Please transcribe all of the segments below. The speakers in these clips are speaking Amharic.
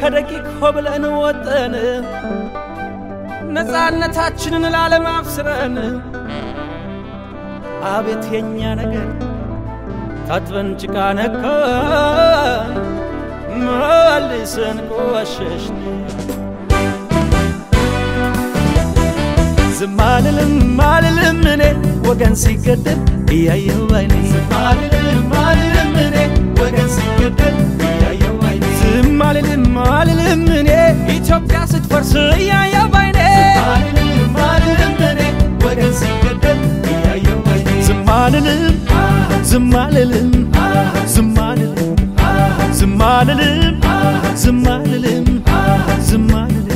ከደቂቅ ሆብለን ወጠን ነፃነታችንን ላለም አብስረን አቤት የኛ ነገር ታጥበን ጭቃ ነካን መልሰን ቆሸሽን ዝም አልልም አልልም እኔ ወገን ሲገደል እያየሁ ባይኔ ዝም አልልም አልልም እኔ ወገን ሲገደል እያየሁ ባይኔ ዝም አልልም አልልም እኔ ኢትዮጵያ ስትፈርስ እያየሁ ባይኔ አልልም አልልም እኔ ወገን ሲገደል እያየሁ ባይኔ ዝም አልልም ዝም አልልም ዝም አልልም ዝም አልልም ዝም አልልም ዝም አልልም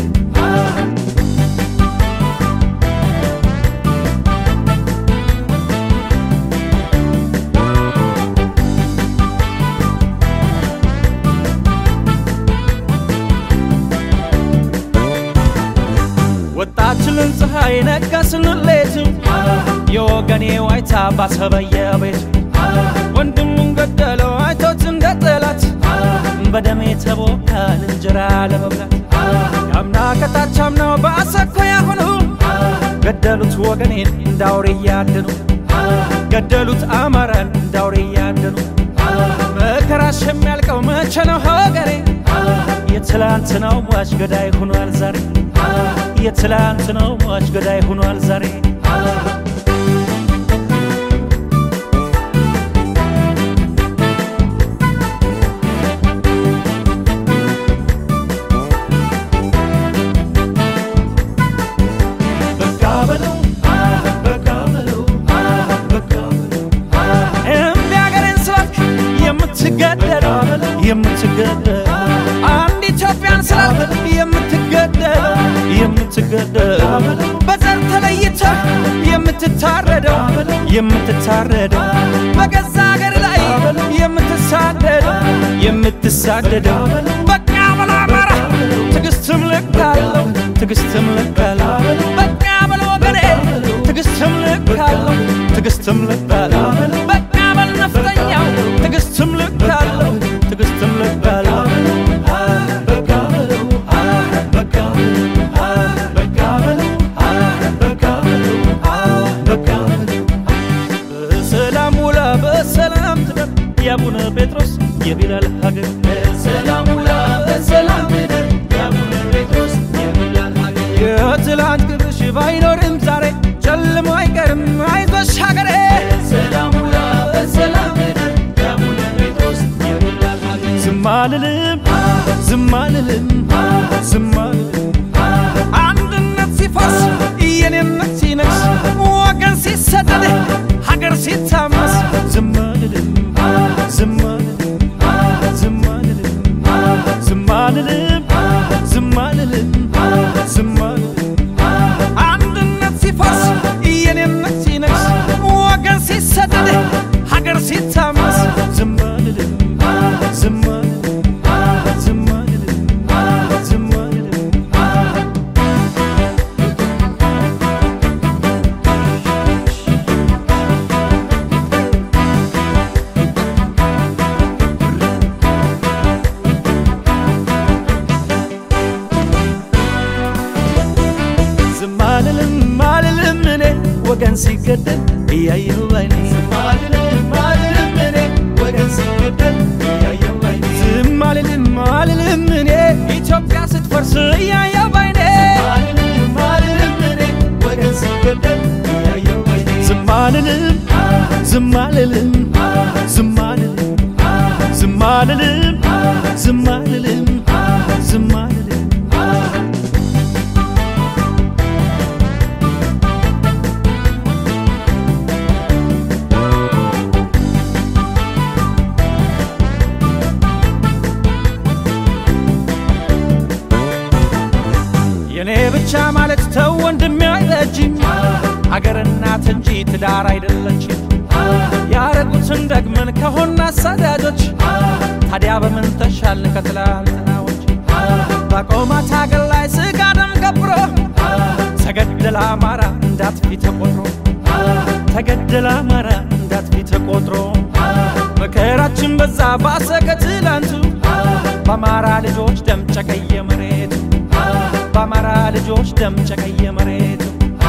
ወጣችልን ፀሐይ ነጋ ስንሌት የወገኔ ዋይታ ባሰበየ ቤት ወንድሙን ገደለው አይቶት እንደ ጠላት በደሜ ተቦካን እንጀራ ለመብላት ያምና ከታች አምናው በአሰኮያ ሆኑ ገደሉት ወገኔን እንዳውሬ እያደኑ ገደሉት አማራን እንዳውሬ እያደኑ መከራሽ የሚያልቀው መቼ ነው ሀገሬ የትላንትናው ሟች ገዳይ ሆኗል ዛሬ የትላንትናው ሟች ገዳይ ሆኗል ዛሬ በቃ በለው በቃ በለው በቃ በለው እምቢ አገሬን ስላልክ የምትገደል የምትገደል አንድ ኢትዮጵያን ስላልክ የምትገደል የምትገደል በዘር ተለይተህ የምትታረደው የምትታረደው በገዛ አገር ላይ የምትሳደደው የምትሳደደው በቃ በለው አማራ ትዕግስትም ልክ አለው ትዕግስትም ልክ አለው በቃ በለው ወገኔ ትዕግስትም ልክ አለው ትዕግስትም ልክ አለው በቃ በል ነፍጠኛው ትዕግስትም ልክ አለው ትዕግስትም ልክ አለው በቃ በለው በቃ በቃ በለው በቃ በለው በቃ በለው በሰላም ውላ በሰላም ትደር የአቡነ ጴጥሮስ የቢላል ሀገር በሰላም ውላ በሰላም ትደር የአቡነ ጴጥሮስ የቢላል ሀገር የትላንት ግብሽ ባይኖርም ዛሬ ጨልሞ አይቀርም አይዞሽ ሀገሬ በሰላም ውላ በሰላም ትደር የአቡነ ጴጥሮስ የቢላል ሀገር ዝም አልልም ዝም አልልም ዝም አልልም አንድነት ሲፈርስ የኔነት ሲነግስ ወገን ሲሰደድ ሀገር ሲታመስ ዝም አልልም ዝም አልልም ዝም አልልም ዝም አልልም ዝም አልልም ዝም አልልም አንድነት ሲፈርስ የኔነት ሲነግስ ወገን ሲሰደድ ሀገር ሲታመስ ዝም አልልም ዝም አልልም ዝም አልልም ዝም አልልም ዝም አልልም አልልም እኔ ወገን ሲገደል እያየሁ ባይኔ ዝም አልልም አልልም እኔ ወገን ሲገደል እያየሁ ባይኔ ዝም አልልም አልልም እኔ ኢትዮጵያ ስትፈርስ እያየሁ ባይኔ አልልም አልልም እኔ ወገን ሲገደል እያየሁ ባይኔ ዝም አልልም ዝም አልልም ዝም አልልም ዝም አልልም ዝም አልልም ዝም አልልም የኔ ብቻ ማለት ተው ወንድሜ አይረጅም አገር እናት እንጂ ትዳር አይደለችም ያረጉትን ደግመን ከሆን አሳዳጆች ታዲያ በምን ተሻልን ከትላንትናዎች በቆማት አገር ላይ ስጋ ደም ገብሮ ተገደለ አማራ እንዳትፊ ተቆጥሮ ተገደለ አማራ እንዳትፊ ተቆጥሮ መከራችን በዛ ባሰ ከትላንቱ በአማራ ልጆች ደም ጨቀየ መሬቱ በአማራ ልጆች ደም ጨቀየ መሬቱ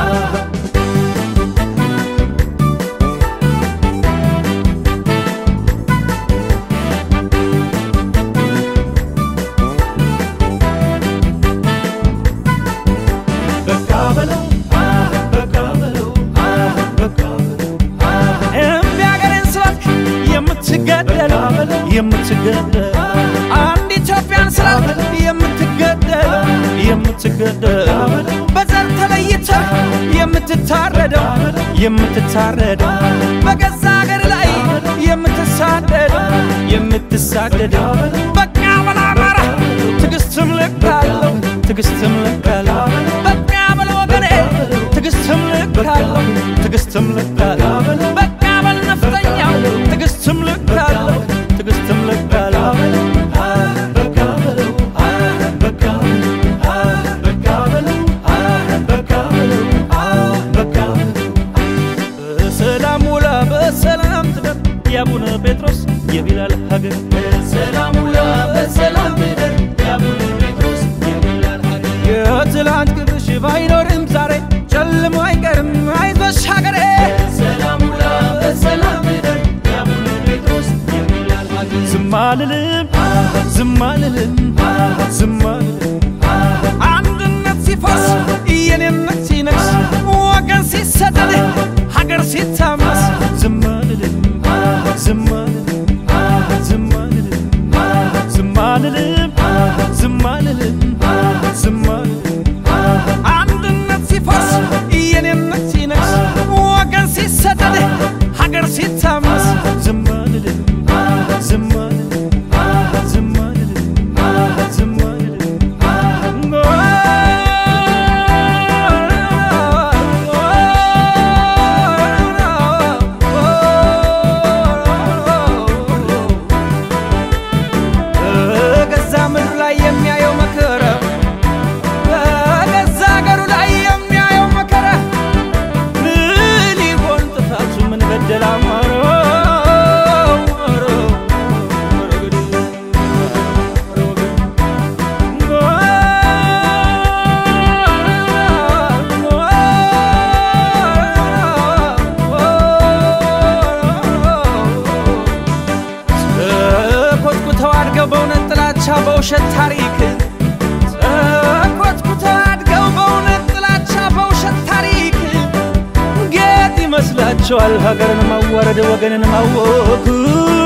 በቃ በለው በቃ በለው በቃ በለው እምቢ አገሬን ስላልክ የምትገደል የምትገደል አንድ ኢትዮጵያን ስላልክ የምትገደል የምትገደል በዘር ተለይተህ የምትታረደው የምትታረደው በገዛ አገር ላይ የምትሳደደው የምትሳደደው በቃ በል አማራ ትዕግስትም ልክ አለው ትዕግስትም ልክ አለው በቃ በል ወገኔ ትዕግስትም ልክ አለው ትዕግስትም ልክ አለው በቃ በል ነፍጠኛው ትዕግስትም ልክ አለው ትዕግስትም ልክ አለው በቃ በለው በቃ በቃ በለው በቃ በለው በቃ በሰላም ውላ በሰላም ትደር የአቡነ ጴጥሮስ የቢላል ሀገር በሰላም ውላ በሰላም ትደር የአቡነ ጴጥሮስ የቢላል ሀገር የትላንት ግብሽ ባይኖርም ዛሬ ጨልሞ አይቀርም አይዞሽ ሀገሬ በሰላም ውላ በሰላም ትደር የአቡነ ጴጥሮስ የቢላል ሀገር ዝም አልልም ዝም አልልም ዝም አልልም አንድነት ሲፈርስ የኔነት ሲነግስ ወገን ሲሰደድ ሀገር ሲታመስ ዝም አልልም ዝም አልልም ዝም አልልም ዝም አልልም ዝም አልልም ዝም አልልም አንድነት ሲፈርስ የኔነት ሲነግስ ወገን ሲሰደድ ሀገር ሲታመስ ዝም አልልም ዝም አልልም ዝም አልልም ዝም አልልም በገዛ ምድር ላይ የሚያየው መከራ በገዛ ሀገሩ ላይ የሚያየው መከራ ምን ይሆን ጥፋቱ? ምን በደል አማረው? ኮትኩተው አድገው በእውነት ጥላቻ በውሸት ታሪክ ኮትኩተው አድገው በእውነት ጥላቻ በውሸት ታሪክ ጌጥ ይመስላቸዋል ሀገርን ማዋረድ ወገንን ማወክ